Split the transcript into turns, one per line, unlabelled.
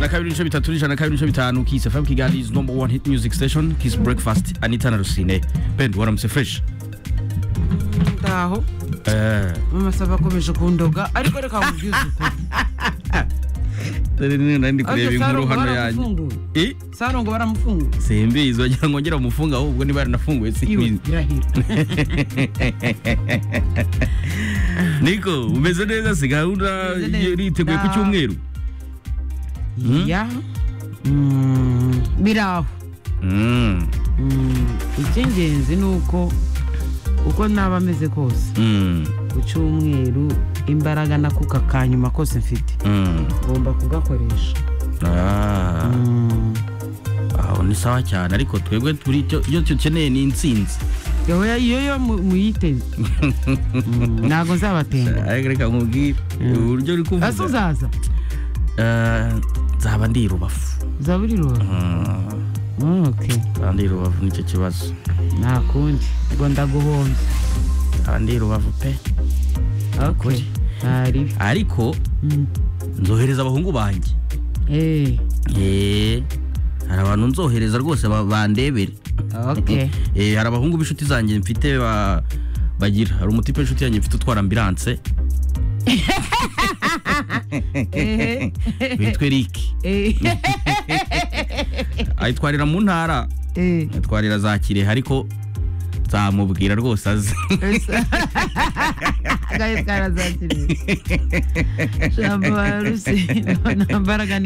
kabiri n'ibice bitatu n'ijana kabiri n'ibice bitanu Kiss FM Kigali is number one hit music station Kiss Breakfast Anita na Rusine Pendo waramutse fresh
ndaho
eh
mama saba akomeje kundoga ariko reka nkubwize ukuri
dore ni nari ndi
Ariko
kureba inkuru
Sarongo
hano yanjye
baramufunguye
i
sarongo baramufunguye
simbizi wagira ngo ngera umufunga ahubwo niba yaranafunguye
iwe
simbizi
irahira
niko umeze neza si gahunda
Umeze neza.
yiteguye ku cyumweru
ya Mm, biraho
Mm,
Mm, icy'ingenzi ni uko uko naba ameze kose
mm,
ku cyumweru imbaraga nakuka ka nyuma kose mfite
mm.
ngomba kugakoresha
Ah,
Mm.
aho ni sawa cyane ariko twebwe turi icyo icyo dukeneye ni intsinzi
yowe iyo yo mu- muyiteze Mm, ntabwo nzabatenga
ariko reka nkubwire uburyo uri kuvuga
ese uzaza
Eh, nzaba ndi i rubavu
uzaba uri rubavu
Mm,
Mm, okay.
nzaba ndi i rubavu nicyo kibazo
nta kundi ngo ndaguhombye
nzaba ndi i rubavu pe
okay. nta ribi
ariko
Mm.
nzohereza abahungu banjye
Eh,
Eh, hari abantu nzohereza rwose ba- bandebere
okay.
Eh, hari abahungu b'inshuti zanjye mfite ba- bagira hari umutipe w'inshuti yanjye mfite utwara ambiranse
Ehe.
witwe riki
Eh,
ayitwarira mu ntara
eh.
ayitwarira za kirehe ariko nzamubwira rwose azi
Agahe karazakiriye. Jambo baruse. Nta mbaraga